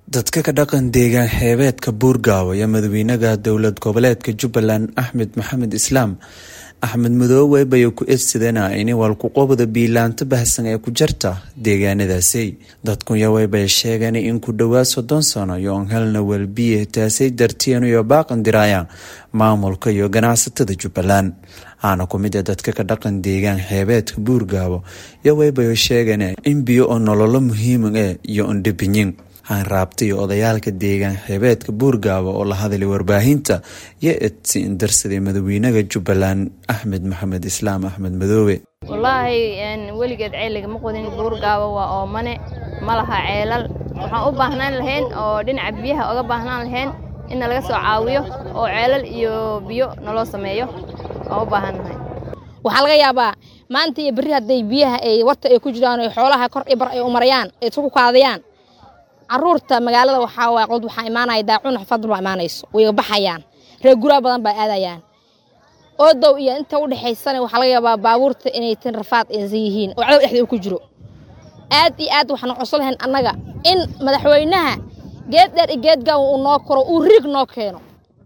dadka ka dhaqan deegaan xeebeedka buurgaawo iyo madaxweynaha dowlad goboleedka jubbaland axmed maxamed islaam axmed madoowe bay ku eedsadeen in walkuqobda biilaanta baahsan ee ku jarta deegaanadaasi dadkunyawey bay sheegeen in ku dhowaad soddon sano yoon helna welbiye taasay dartiin iyo baaqan diraaya maamulka iyo ganacsatada jubbaland aana ku mid a dadka ka dhaqan deegaan xeebeedka buurgaabo yoweybayo sheegeen in biyo oo nololo muhiima e iyo ondhabinyin hanraabta iyo odayaalka deegaan xeebeedka buurgaabo oo la hadlay warbaahinta iyo edsi indarsaday madaxweynaha jubbaland axmed maxamed islaam axmed madoobe wallaahi weligeed ceeliga ma qodin buurgaabo waa oomane ma laha ceelal waxaan u baahnaan lahayn oo dhinaca biyaha oga baahnaan lahayn inna laga soo caawiyo oo ceelal iyo biyo naloo sameeyo waan u baahannahay waxaa laga yaabaa maanta iyo berri hadday biyaha ay warta ay ku jiraan o xoolaha kor i bar ay u marayaan ay isku kaadayaan caruurta magaalada waxaa waay qod waxaa imaanaya daacun xafadal baa imaanayso way baxayaan reer guraa badan baa aadayaan oodow iyo inta u dhexaysana waxaa laga yaabaa baabuurta inay tin rafaad aysan yihiin oo cadow dhexdeeda ku jiro aad iyo aad waxaan codsan lahayn annaga in madaxweynaha geed dheer iyo geed gaawan uu noo koro uu riig noo keeno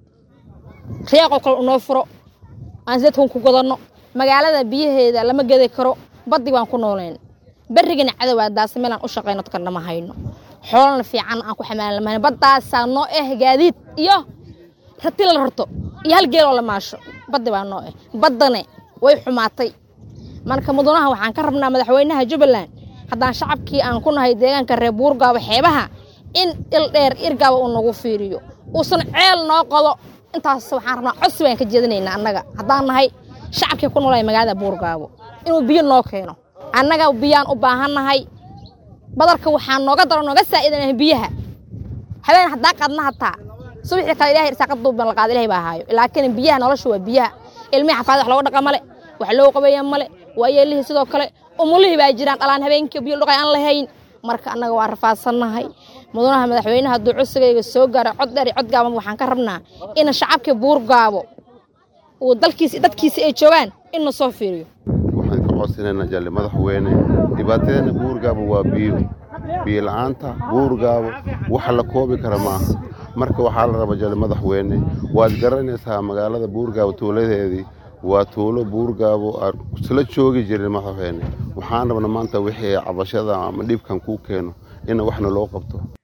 riyaaqoo kale uu noo furo aan sideedkan ku gadanno magaalada biyaheeda lama gedi karo baddi baan ku noolayn berrigana cadowaa daasa meelaan u shaqayno dadkan dhama hayno xoolana fiican aan ku xamaalan lamahayn baddaasaa noo eh gaadiid iyo rati la rarto iyo hal geeloo la maasho baddi baa noo eh baddane way xumaatay marka mudanaha waxaan ka rabnaa madaxweynaha jubbaland haddaan shacabkii aan ku nahay deegaanka reer buurgaabo xeebaha in ildheer irgaaba uu nagu fiiriyo uusan ceel noo qodo intaas waxaan rabnaa codsi baan ka jeedinaynaa annaga haddaan nahay shacabkii ku noolaya magaalada buurgaabo inuu biyo noo keeno annaga biyaan u baahannahay badarka waxaa nooga daro nooga saa'idanah biyaha habeen haddaa qaadna hataa subaxii kale ilahay irsaaqad duuban la qaada ilahay baa haayo laakiin biyaha nolosha waa biyaha ilmihii xafaada wax looga dhaqa male wax loo qabeeya male waa yeelihii sidoo kale umulihii baa jiraan dhalaan habeenkii biyo dhaqay aan lahayn marka annaga waa rafaadsannahay mudanaha madaxweynaha hadduu codsigayga soo gaaro cod dheer iyo cod gaaban waxaan ka rabnaa in shacabkii buurgaabo uu dalkiisi dadkiisa ay joogaan in na soo fiiriyo waxaan ka codsanayna jalle madaxweyne dhibaatadeena buurgaabo waa biyo biyo la-aanta buurgaabo waxa la koobi kara maaha marka waxaa la raba jalle madaxweyne waad garanaysaa magaalada buurgaabo tuuladeedii waa tuulo buurgaabo aan isla joogi jirin madaxweyne waxaan rabna maanta wixii cabashada ama dhibkan kuu keeno in waxna loo qabto